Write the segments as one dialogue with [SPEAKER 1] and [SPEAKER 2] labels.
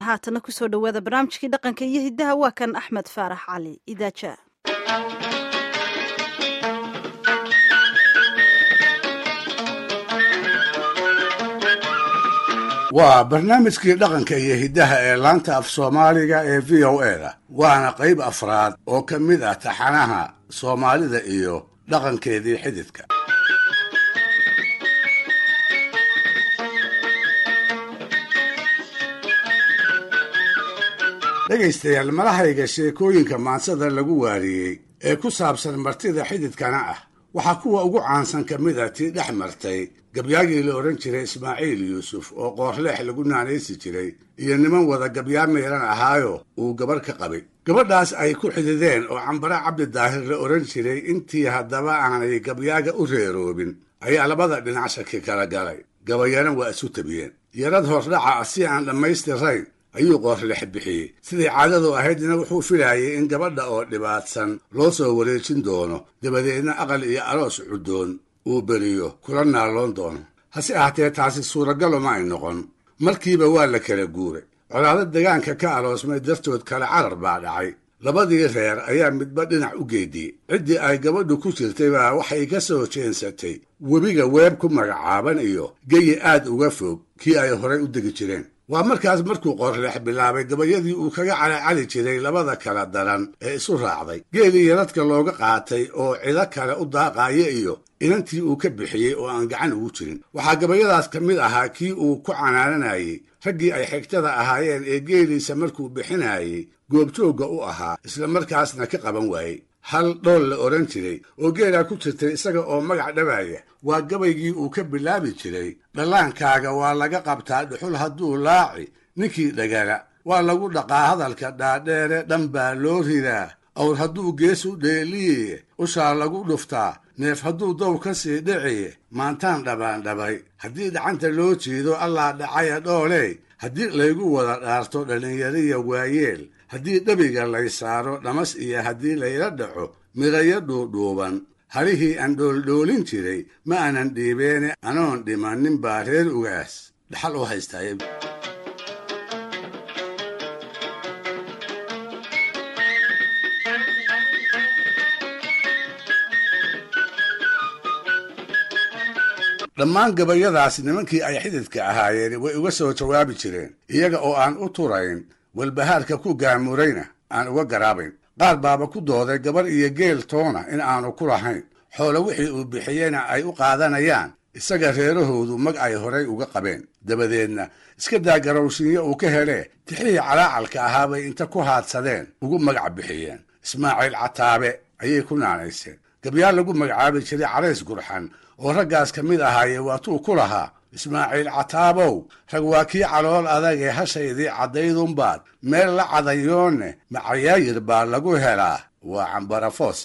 [SPEAKER 1] haatana kusoo dhowaada barnaamijkii dhaqanka iyo hiddaha waa kan axmed faarax cali idaaja
[SPEAKER 2] waa barnaamijkii dhaqanka iyo hiddaha ee laanta af soomaaliga ee v o e da waana qayb afraad oo ka mid ah taxanaha soomaalida iyo dhaqankeedii xididka dhegaystayaal malahayga sheekooyinka maansada lagu waariyey ee ku saabsan martida xididkana ah waxaa kuwa ugu caansan ka mid a tii dhex martay gabyaagii la odhan jiray ismaaciil yuusuf oo qoorleex lagu naanaysi jiray iyo niman wada gabyaa meelan ahaayo uu gabarh ka qabay gabadhaas ay ku xidideen oo cambare cabdi daahir la odhan jiray intii haddaba aanay gabyaaga u reeroobin ayaa labada dhinac shaki kala galay gabayana waa isu tabiyeen yarad hordhaca ah si aan dhammaystirayn ayuu qoorleex bixiyey siday caadadu ahaydna wuxuu filaayay in gabadha oo dhibaatsan loo soo wareejin doono dabadeedna aqal iyo aroos cuddoon uu beriyo kula naalloon doono hase ahaatee taasi suuragalo ma ay noqon markiiba waa la kala guuray colaado degaanka ka aroosmay dartood kale carar baa dhacay labadii reer ayaa midba dhinac u geediyey ciddii ay gabadhu ku jirtay baa waxay ka soo jeensatay webiga weeb ku magacaaban iyo geyi aad uga fog kii ay horay u degi jireen waa markaas markuu qoorleex bilaabay gabayadii uu kaga calacali jiray labada kala daran ee isu raacday geelii yaradka looga qaatay oo cido kale u daaqaaya iyo inantii uu ka bixiyey oo aan gacan ugu jirin waxaa gabayadaas ka mid ahaa kii uu ku canaananayey raggii ay xigtada ahaayeen ee geeliisa markuu bixinayey goobjoogga u ahaa isla markaasna ka qaban waayey hal dhool la odhan jiray oo geelaa ku jirtay isaga oo magac dhabaaya waa gabaygii uu ka bilaabi jiray dhallaankaaga waa laga qabtaa dhuxul hadduu laaci ninkii dhagala waa lagu dhaqaa hadalka dhaadheere dhan baa loo ridaa awr hadduu gees u dheeliye ushaa lagu dhuftaa neef hadduu dow ka sii dhiciye maantaan dhabaandhabay haddii dhacanta loo jeedo allaa dhacaya dhooley haddii laygu wada dhaarto dhallinyariya waayeel haddii dhabiga lay saaro dhamas iyo haddii layla dhaco midhayo dhuudhuuban halihii aan dhooldhoolin jiray ma aanan dhiibeene anoon dhimannin baa reer ugaas dhaxal u haystaaye dhammaan gabayadaas nimankii ay xididka ahaayeen way uga soo jawaabi jireen iyaga oo aan u turayn walbahaarka ku gaamurayna aan uga garaabayn qaar baaba ku dooday gabar iyo geel toona in aanu ku lahayn xoolo wixii uu bixiyeyna ay u qaadanayaan isaga reerahoodu mag ay horay uga qabeen dabadeedna iska daa garowshiinyo uu ka helee tixihii calaacalka ahaa bay inta ku haadsadeen ugu magac bixiyeen ismaaciil cataabe ayay ku naanayseen gabyaal lagu magacaabi jiray carays gurxan oo raggaas ka mid ahaaye waatuu ku lahaa ismaaciil cataabow rag waa kii calool adag ee hashaydii caddaydunbaad meel la cadayoonne macayaayir baa lagu helaa waa cambarafoose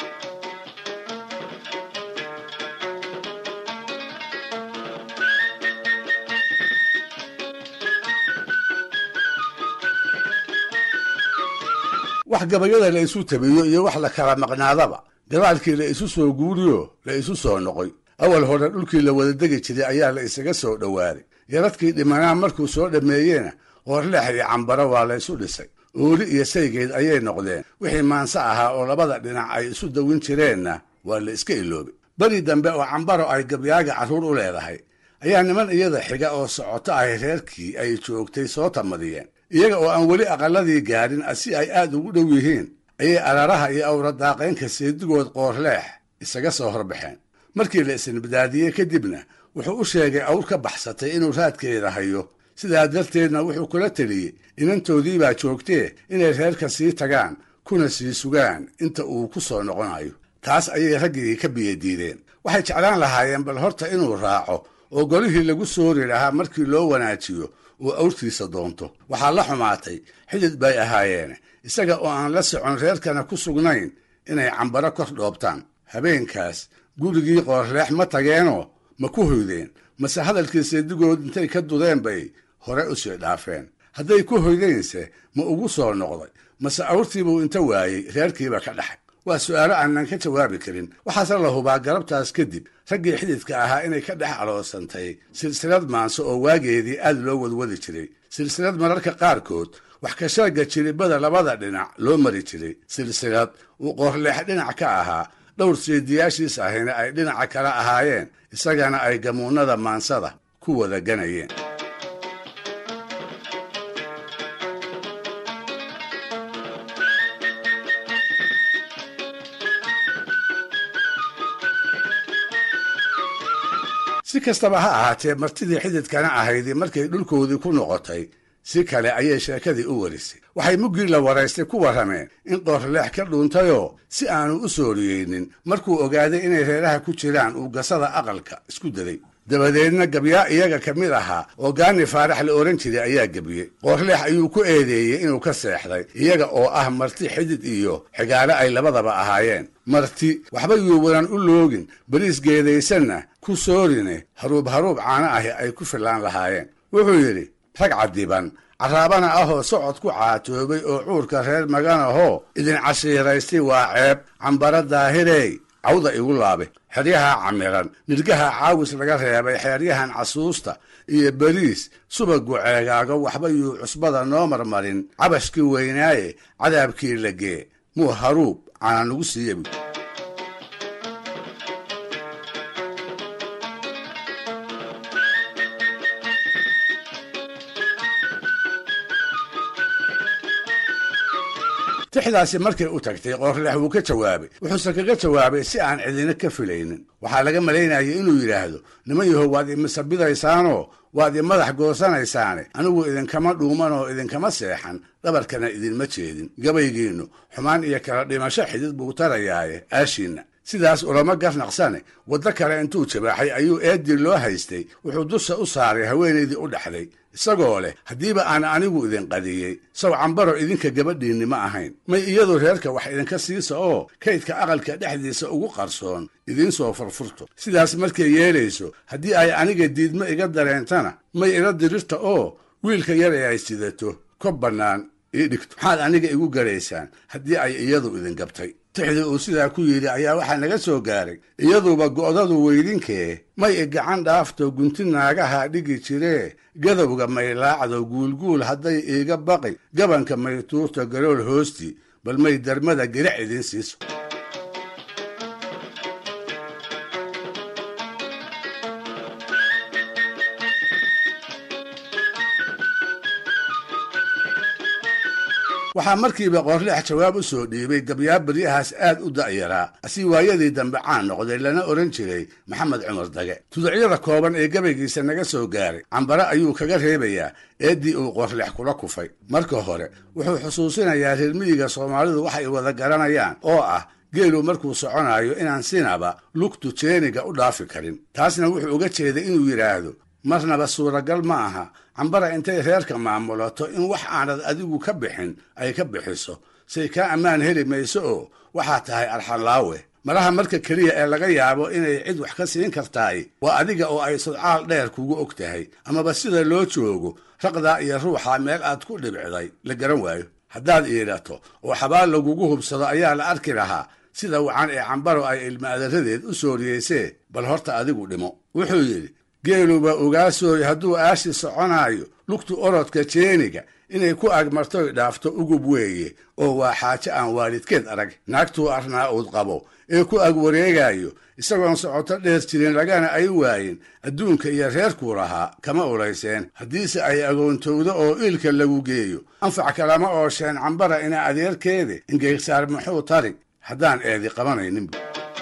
[SPEAKER 2] wax gabayada la isu tabiyo iyo wax la kala maqnaadaba gabaalkii la isu soo guuriyo la isu soo noqoy awal hore dhulkii la wada degi jiray ayaa la isaga soo dhowaaday yaradkii dhimanaa markuu soo dhammeeyena qoorleex iyo cambaro waa la isu dhisay ooli iyo saygeed ayay noqdeen wixii maanse ahaa oo labada dhinac ay isu dawin jireenna waa la iska iloobay beri dambe oo cambaro ay gabyaaga carruur u leedahay ayaa niman iyada xiga oo socoto ahy reerkii ay joogtay soo tamadiyeen iyaga oo aan weli aqalladii gaadhin si ay aad ugu dhow yihiin ayay araraha iyo awradaaqaynka seedigood qoorleex isaga soo horbaxeen markii la isnibdaadiyey kadibna wuxuu u sheegay awr ka baxsatay inuu raadkeeda hayo sidaa darteedna wuxuu kula teliyey inantoodii baa joogtee inay reerka sii tagaan kuna sii sugaan inta uu ku soo noqonayo taas ayay raggii ka biyadiideen waxay jeclaan lahaayeen bal horta inuu raaco oo golihii lagu soori lahaa markii loo wanaajiyo uu awrtiisa doonto waxaa la xumaatay xidid bay ahaayeen isaga oo aan la socon reerkana ku sugnayn inay cambaro kor dhoobtaan habeenkaas gurigii qoorleex ma tageenoo ma ku hoydeen mase hadalkii seedigood intay ka dudeen bay hore u sii dhaafeen hadday ku hoydeense ma ugu soo noqday mase awrtiibuu inta waayey reerkiiba ka dhaxay waa su'aalo aanan ka jawaabi karin waxaase la hubaa galabtaas kadib raggii xididka ahaa inay ka dhex aloosantay silsilad maanso oo waageedii aad loo wadwadi jiray silsilad mararka qaarkood wax ka sheega jiribada labada dhinac loo mari jiray silsilad uu qoorleex dhinac ka ahaa dhowr seediyaashiis ahina ay dhinaca kala ahaayeen isagana ay gamuunnada maansada ku wada ganayeen si kastaba ha ahaatee martidii xididkana ahaydii markay dhulkoodii ku noqotay si kale ayay sheekadii u warisay waxay muggii la waraystay ku warrameen in qoorleex ka dhuuntayoo si aanu u sooriyeynin markuu ogaaday inay reeraha ku jiraan uu gasada aqalka isku daday dabadeedna gabyaa iyaga ka mid ahaa oo gaani faarax la odhan jiray ayaa gebiyey qoorleex ayuu ku eedeeyey inuu ka seexday iyaga oo ah marti xidid iyo xigaale ay labadaba ahaayeen marti waxba yuubanan u loogin beriis geedaysanna ku soorine haruub haruub caano ahi ay ku fillaan lahaayeen wuxuu yidhi rag cadiban carraabana ahoo socod ku caatoobay oo cuurka reer maganahoo idin cashiiraystay waa ceeb cambara daahirey cawda igu laabe xeryaha camiran nirgaha caawis laga reebay xeeryahan casuusta iyo beriis subagu ceegaago waxba yuu cusbada noo marmarin cabashkii weynaaye cadaabkii lagee muu haruub cana nagu siiyabi tixdaasi markay u tagtay qoorleex wuu ka jawaabay wuxuuse kaga jawaabay si aan cidina ka filaynin waxaa laga malaynayay inuu yidhaahdo niman yahow waad imisabidaysaanoo waad i madax goosanaysaane anigu idinkama dhuuman oo idinkama seexan dhabarkana idinma jeedin gabaygiinnu xumaan iyo kala dhimasho xidid buu tarayaaye aashiinna sidaas ulama garnaqsane waddo kale intuu jabaaxay ayuu eeddii loo haystay wuxuu dusha u saaray haweenaydii u dhexday isagoo leh haddiiba aan anigu idin qadiyey saw cambaro idinka gabadhiinni ma ahayn may iyadu reerka wax idinka siisa oo kaydka aqalka dhexdiisa ugu qarsoon idiin soo furfurto sidaas markay yeelayso haddii ay aniga diidmo iga dareentana may ila dirirta oo wiilka yar ee ay sidato kob bannaan ii dhigto maxaad aniga igu garaysaan haddii ay iyadu idin gabtay tixdii uu sidaa ku yidhi ayaa waxaa naga soo gaaray iyaduba go'dadu weydinkee may i gacan dhaafto gunti naagaha dhigi jiree gadowga may laacdo guulguul hadday iiga baqi gabanka may tuurto galool hoostii bal may darmada girac idiin siiso waxaa markiiba qoorleex jawaab u soo dhiibay gabyaa beryahaas aad u da'yaraa asii waayadii dambe caan noqday lana odhan jiray maxamed cumar dage tuducyada kooban ee gabaygiisa naga soo gaaray cambare ayuu kaga reebayaa eeddii uu qoorleex kula kufay marka hore wuxuu xusuusinayaa reer miyiga soomaalidu waxay wada garanayaan oo ah geelu markuu soconayo inaan sinaba lugtu jeeniga u dhaafi karin taasna wuxuu uga jeeday inuu yidhaahdo marnaba suuragal ma aha cambara intay reerka maamulato in wax aanad adigu ka bixin ay ka bixiso say kaa ammaan heli mayso oo waxaa tahay arxanlaawe malaha marka keliya ee laga yaabo inay cid wax ka siin kartaay waa adiga oo ay sodcaal dheer kugu og tahay amaba sida loo joogo raqdaa iyo ruuxa meel aad ku dhibciday la garan waayo haddaad iidhato oo xabaal lagugu hubsado ayaa la arki lahaa sida wacan ee cambaro ay ilma adaradeed u sooriyeysee bal horta adigu dhimo wuxuu yidhi geeluba ogaasooy hadduu aashi soconaayo lugtu orodka jeeniga inay ku agmartoy dhaafto ugub weeye oo waa xaaje aan waalidkeed arag naagtuu arnaa uud qabo ee ku ag wareegayo isagoon socoto dheer jirin lagana ay waayin adduunka iyo reerkuu lahaa kama ulayseen haddiise ay agoontowdo oo iilka lagu geeyo anfac kalama oosheen cambara ina adeerkeede ingeysaar muxuu tari haddaan eedi qabanayninba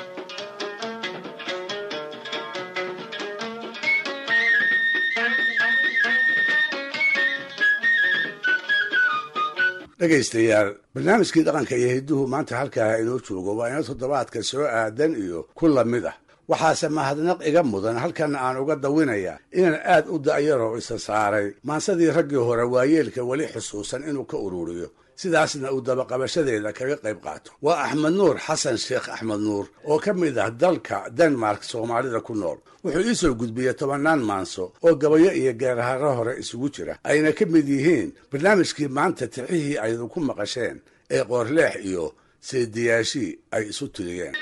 [SPEAKER 2] dhegaystayaal barnaamijkii dhaqanka iyo hidduhu maanta halkaa inoo joogo waa ina toddobaadka soo aadan iyo ku lamid ah waxaase mahadnaq iga mudan halkan aan uga dawinayaa inaan aad u da'yaroo isa saaray maansadii raggii hore waayeelka weli xusuusan inuu ka ururiyo sidaasna uu dabaqabashadeeda kaga qayb qaato waa axmed nuur xasan sheekh axmed nuur oo ka mid ah dalka denmark soomaalida ku nool wuxuu ii soo gudbiyey tobannaan maanso oo gabayo iyo geeraharo hore isugu jira ayna ka mid yihiin barnaamijkii maanta tixihii aydu ku maqasheen ee qoorleex iyo seediyaashii ay isu tiriyeen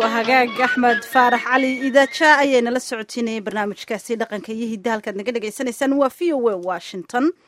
[SPEAKER 1] waa hagaag axmed faarax cali idaaja ayaynala socotiinayay barnaamijkaasi dhaqanka iyo hidda halkaad naga dhagaysanaysaan waa v o a washington